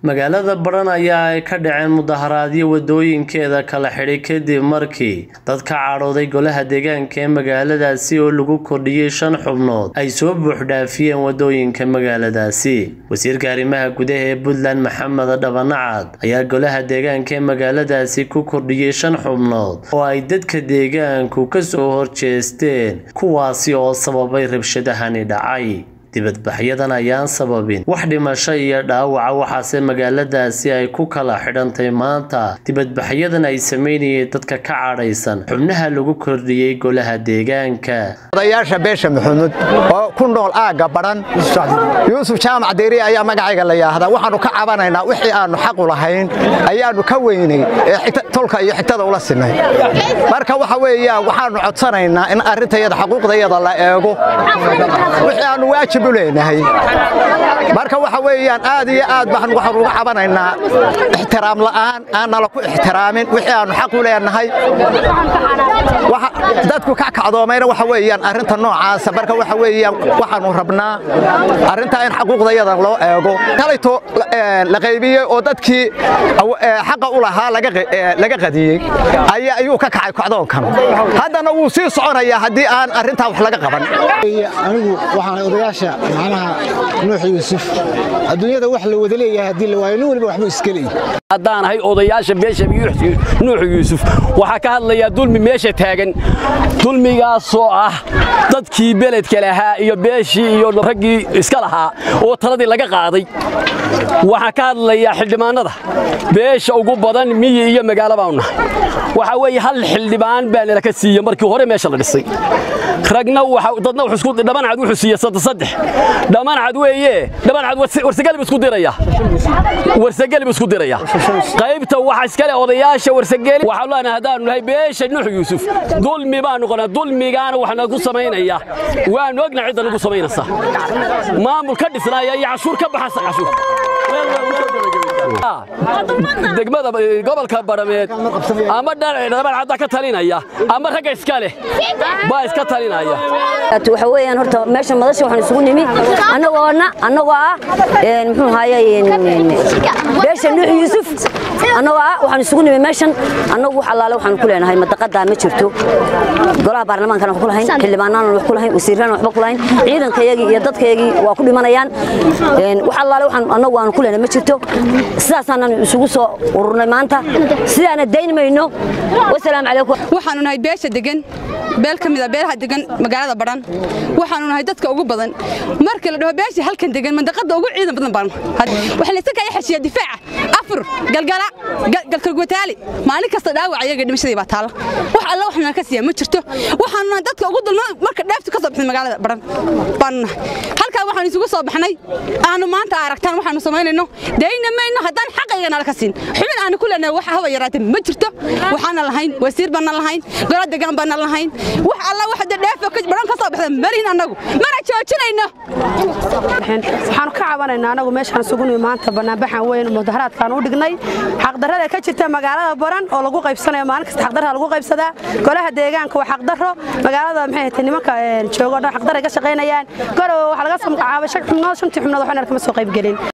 magaalada baran ayaa ay ka dhaceen mudaharaadyo wadooyinkeeda kala xidhay kadib markii dad ka cadhooday golaha deegaanka ee magaaladaasi oo lagu kordhiyey shan xubnood ay soo buuxdhaafiyeen wadooyinka magaaladaasi wasiirka arrimaha gudaha ee puntland maxamed dhabanacad ayaa golaha deegaanka ee magaaladaasi ku kordhiyey shan xubnood oo ay dadka deegaanku kasoo horjeesteen kuwaasi oo sababay rabshadahani dhacay dibadbaxyadan ayaan sababin wax dhimasho iyo dhaawaca waxaase magaaladaasi ay ku kala xidhantay maanta dibadbaxyadan ay sameynayeen dadka ka cadhaysan xubnaha lagu kordhiyey golaha deegaanka odayaasha beesha maxamuud oo ku nool aagga badhan yuusuf jaamac deeri ayaa magacayga la yaahdaa waxaannu ka cabanaynaa wixii aannu xaqu lahayn ayaannu ka weynay ee tolka iyo xigtada ula sinay marka waxa weeyaan waxaannu codsanaynaa in arrintayada xaquuqdayada la eego wixii aannu waajib u leenahay marka waxa weeyaan aad iyo aad baan waxaan uga cabanaynaa ixtiraam la'aan aan nala ku ixtiraamin wixii aannu xaq u leenahay dadku ka kacdoomayna waxa weeyaan arrinta noocaasa marka waxa weeyaan waxaannu rabnaa arrintaa in xaquuqdayada loo eego kalayto la qaybiyey oo dadkii xaqa u lahaa laga qadiyey ayuu ka kacay kacdoonkan haddana wuu sii soconayaa haddii aan arrintaa wax laga qaban anigu waxaan odayaasha macnaha nuux yuusuf adduunyada wax la wada leeyahay haddii la waayo nin waliba waxbuu iska leeyahay haddaan ahay odayaasha beesha nuux yuusuf waxaa ka hadlayaa dulmi meesha taagan dulmigaasoo ah dadkii beledka lahaa iyo beeshii iyo raggii iska lahaa oo taladii laga qaaday waxaa ka hadlayaa xildhibaannada beesha ugu badan miyi iyo magaalo baanu nahay waxaa weeye hal xildhibaan baa nala ka siiye markii hore meesha la dhisay ragna dadna dhammancad wuxuu siiye saddex dhammancad weeye dhammancad warsagelib isku diraya warsagelib isku diraya qaybta waxa iskale odayaasha warsageli waxaan leenahay haddaanu nahay beesha nuux yuusuf dulmi baan noqonaa dulmigaana wax nagu samaynaya waanu ogna cidda nagu samaynaysa maamul ka dhisnaaya iyo cashuur ka baxasa cashuur degmada gobolka barameed ama dhabacadda ka talinaya ama ragga iska leh baa iska talinaya waxa weeyaan horta meesha madasha waxaan isugu nimi annagoona annagoo ah muxuu ahaaye beesha nuux yuusuf annagoo ah waxaan isugu nimi meeshan annagu wax allaale waxaan ku leenahay madaqadaa ma jirto golaha baarlamaankana wax ku lahayn xildhibaanaan wax ku lahayn wasiirraan waxba ku lahayn ciidankayagii iyo dadkayagii waa ku dhimanayaan wax allaale waxaan annagu aan ku leenahay ma jirto sidaasaanan isugu soo ururnay maanta sidaana dayn mayno wasalaamu calaykum waxaanu nahay beesha degan beel ka mida beelaha degan magaalada badhan waxaanu nahay dadka ugu badan marka la dhaho beesha halkan degan mandaqada ugu ciidan badan baan waxaa layska kaya xeshiya difaaca afur galgala galkalgwataali maalin kasta dhaawac ayaga dhimashadii baa taala wax alla waxna ka siiya ma jirto waxaanu nahay dadka ugu dulma marka dheeftu ka soo baxday magaalada badhan baanu nahay halkaa waxaanu isugu soo baxnay aanu maanta aragtaan waxaanu samaynayno dayna mayno haddaan xaqayga nala ka siin xubin aanu ku leenahay wax haba yaraatee ma jirto waxaana lahayn wasiir baana lahayn gola degaan baana lahayn wax alla wax dheefo baran ka soo baxda malihin annagu mana joojinayno waxaanu ka cabanaynaa anagu meeshaan isugu nimi maanta banaanbaxan weyn mudaharaadkaan u dhignay xaqdarrada ka jirta magaalada baran oo lagu qaybsanayo maalin kasta xaqdarra lagu qaybsadaa golaha deegaanka waa xaqdarro magaalada maxay tahay nimanka joogo dhan xaqdarray ka shaqaynayaan garowe waxaa laga soo magacaabay shan xubnood shantii xubnood waxna kama soo qaybgelin